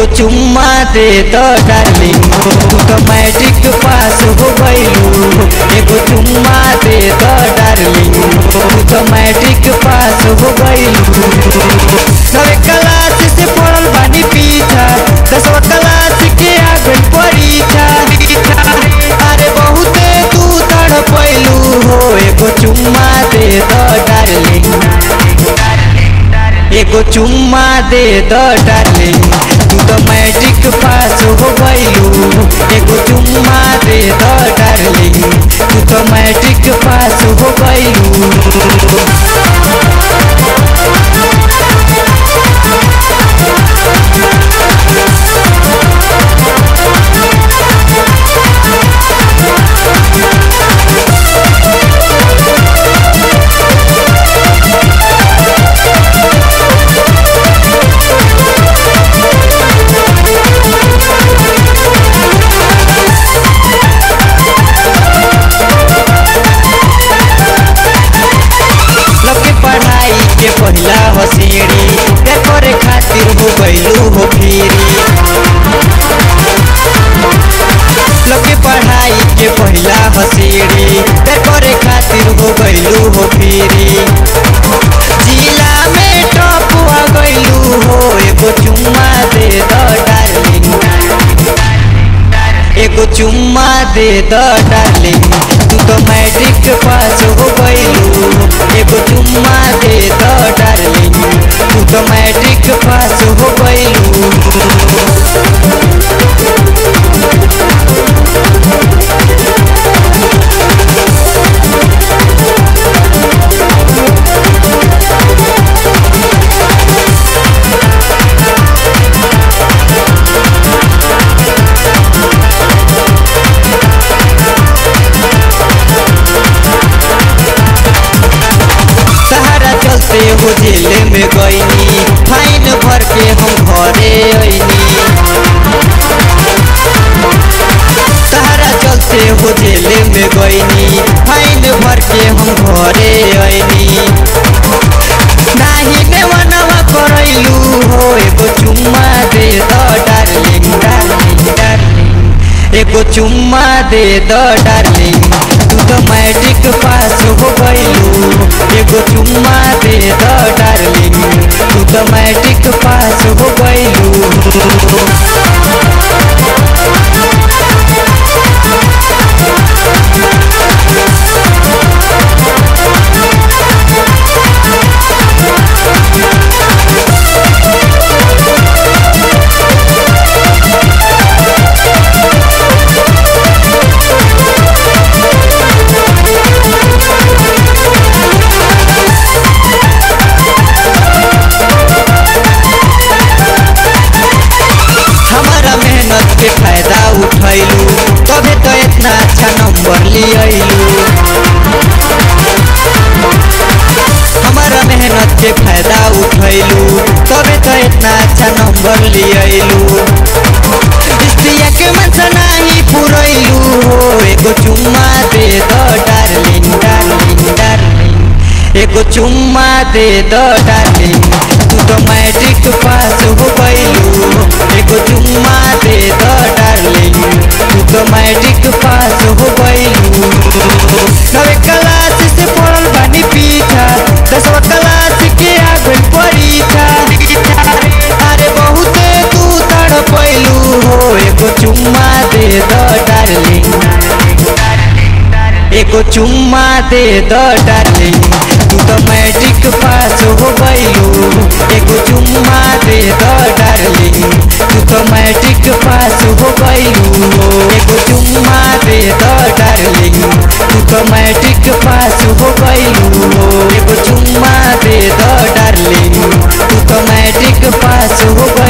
एगो चुम्मा दे द डार्लिंग तू तो मैट्रिक पास हो गइलू एगो चुम्मा दे द डार्लिंग तू तो मैट्रिक पास हो गइलू नवे क्लास से पढ़ल बानी पीछा दसवा क्लास के आ गई परीक्षा अरे बहुते तू तड़ पैलू हो एगो चुम्मा दे द डार्लिंग एगो चुम्मा दे द डार्लिंग तू तो मैट्रिक पास हो गइलू एगो चुम्मा दे द डार्लिंग तू तो मैट्रिक पास हो गइलू लके पढ़ाई के पहिला हसीड़ी के करे खातिर हो गइलू हो फिरी लके पढ़ाई के पहिला हसीड़ी के करे खातिर हो गइलू हो फिरी जिला में टॉप आ गइलू हो एगो चुम्मा दे द डार्लिंग एगो चुम्मा दे द डार्लिंग तू तो मैट्रिक पास हो गइलू एगो चुम्मा दे द डार्लिंग तू तो मैट्रिक पास हो गइलू सहारा चलते हो जेल में गईनी फाइन भर के हम घरे अइनी सहारा चलते हो जेल में गईनी फाइन भर के हम घरे अइनी नाही नेवनवा करैलू हो एगो चुम्मा दे द डार्लिंग डार्लिंग डार्लिंग एगो चुम्मा दे द डार्लिंग तू तो मैट्रिक पास हो गइलू एगो चुम्मा दे द डार्लिंग तू तो मैट्रिक पास हो गइलू हमारा मेहनत के फायदा उठैलू तबे तो इतना अच्छा नंबर लियलू हमारा मेहनत के फायदा उठैलू तबे तो इतना अच्छा नंबर लियलू स्त्रिया के मनसा नहीं पुरैलू हो एगो चुम्मा दे द डार्लिंग डार्लिंग डार्लिंग एगो चुम्मा दे द डार्लिंग तू तो मैट्रिक पास हो गइलू एगो चुम्मा दे द डार्लिंग तू तो मैट्रिक पास हो गइलू नवे क्लास से पढ़ल बानी पीछा दसवा क्लास के आ गई परीक्षा अरे बहुते तू तड़ पैलू हो एगो चुम्मा दे द डार्लिंग एगो चुम्मा दे द डार्लिंग तू तो मैट्रिक पास हो गइलू एगो चुम्मा दे द डार्लिंग तू तो मैट्रिक पास हो गइलू एगो चुम्मा दे द डार्लिंग तू तो मैट्रिक पास हो गइलू एगो चुम्मा दे द डार्लिंग तू तो मैट्रिक पास हो